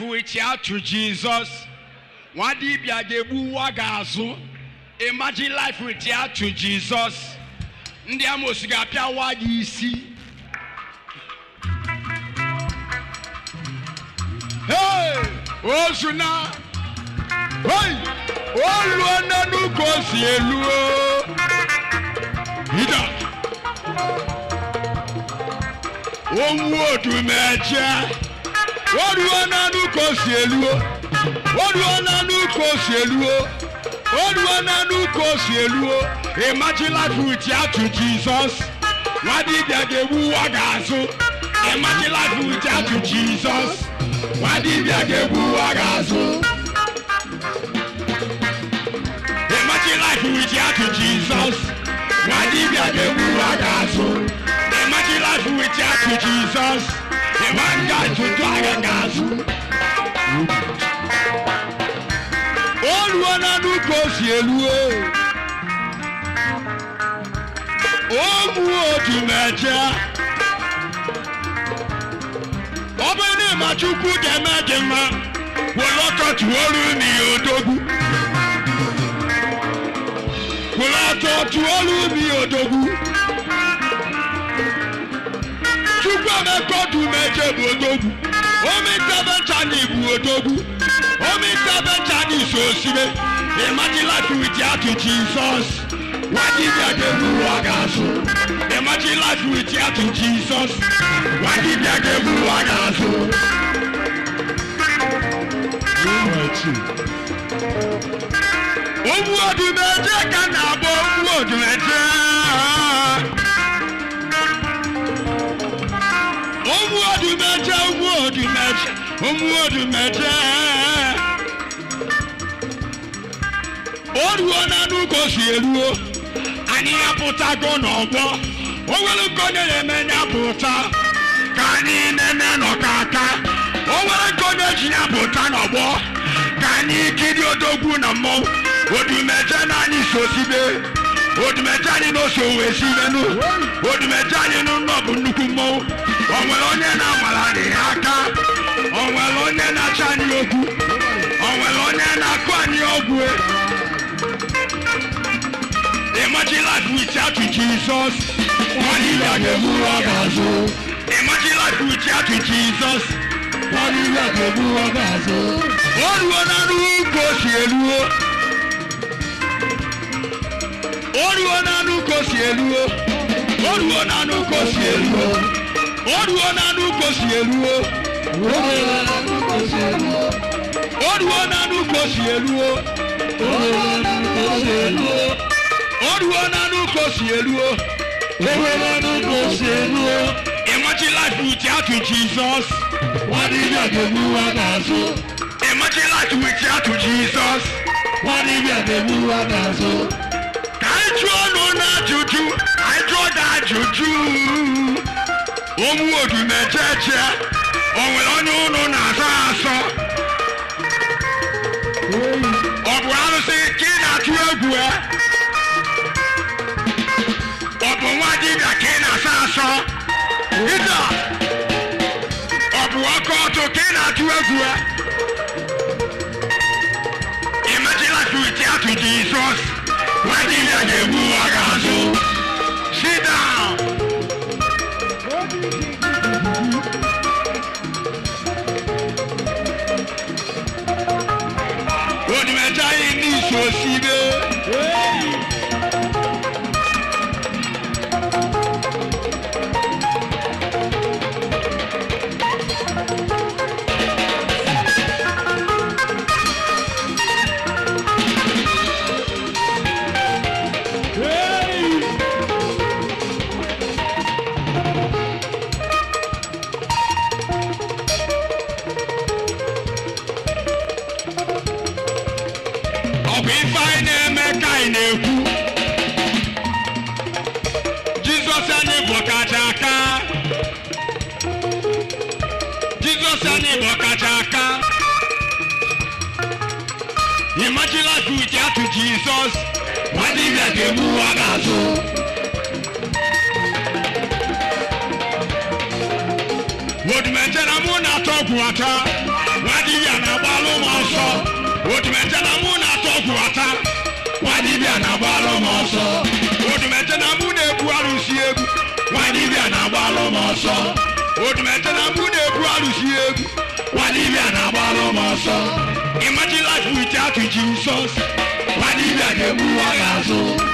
with ya to Jesus. Nwa dibịa ga-egbu nwa ga-azụ. Imagine life with ya to Jesus. Ndị amosu ga-apịa nwa gị isi. Hey! Ozu na! Hey! Oluo n'enu ka o si elu o! Ida! Ohun odumeje! Oruo n'enu ka o si elu o! Oruo n'enu ka o si elu o! Oruo n'enu ka o si elu o! Imagine life with ya to Jesus! Nwa dibịa ga-egbu nwa ga-azụ! Imagine life with ya to Jesus! Nwa dibịa ga-egbu nwa ga-azụ! Imagine life with ya to Jesus. Nwa dibịa ga-egbu nwa ga-azụ. Imagine life with ya to Jesus. Ịma nga ntụtụ agha ga-azụ. O ruo na nnukwu o si elu o. O gbuo otu meje. Ọ bụrụ na ịma Chukwu ga-eme gị mma, were ọkọ tụọrụ n'ihe odogwu. Were ọtọ tụọrụ mi odogwu. Chukwu emeka ọdụ meje bụ odogwu. Omi ntabenchani bụ odogwu. Omi ntabenchani so osibe. Imagine life with ya to Jesus. Nwa dibịa ga-egbu ụwa ga-azụ. Imagine life with ya to Jesus. Nwa dibịa ga-egbu ụwa ga-azụ. Ogbu odumeje ka na-abụ ogbu odumeje. Ogbu odumeje, ogbu odumeje, ogbu odumeje. O ruo na nnukwu o si eruo, anyị apụtago n'ọgbọ. O nwere nke onye na-eme ya pụta, ka anyị nene n'ọkaka. O nwere nke onye ji ya pụta n'ọgbọ, ka anyị kiri odogwu na mmọnwụ. Odumeje na anyị sosibe. Odumeje anyị n'oso wee sibenu. Odumeje anyị n'ụlọ bụ nnukwu mmọnwụ. O nwere onye na-amara anyị aka. O nwere onye na-acha anyị okwu. O nwere onye na-akụ anyị ọgwụ. Imagine life without you, Jesus. One year ga-egbu ụwa ga-azụ. Imagine life without you, Jesus. One year ga-egbu ụwa ga-azụ. O ruo na nnukwu o si eluo. O ruo na nnukwu o si eluo. O ruo na nnukwu o si eluo. O ruo na nnukwu o si eluo. O ruo na nnukwu o si eluo. O ruo na nnukwu o si eluo. Imagine life without you, Jesus. Imagine life without you, Jesus. Ka anyị jụọ ọnụ n'ajụjụ, anyị jụọ gị ajụjụ. Ụmụ odumejeje, o nwere onye ụnụ na-asọ asọ? Ọ bụ arụsị ka ị na-atụ egwu ya? Ọ bụ nwa dibịa ka ị na-asọ asọ? Ịda! Ọ bụ ọkụ ọtụ ka ị na-atụ egwu ya? Imagine life without you, Jesus. Nwa dibịa ga-egbu ụwa ga-azụ. Sit down. Odumeje anyị n'iso osibe. Ọ bụ ife anyị na-eme ka anyị na-ekwu. Jizọs anyị bụ ọkacha aka. Jizọs anyị bụ ọkacha aka. Imagine life without you, Jesus. Nwa dibịa ga-egbu ụwa ga-azụ. Odumeje na mụ na-atọ ọgwụ ata. Nwa dibịa dibịa na-agbalụ m ọsọ odumete na mụ na-ebu arụsị egwu nwa dibịa na-agbalụ m ọsọ odumete na mụ na-ebu arụsị egwu nwa dibịa na-agbalụ m ọsọ imagine life without Jesus nwa dibịa ga-egbu nwa gị azụ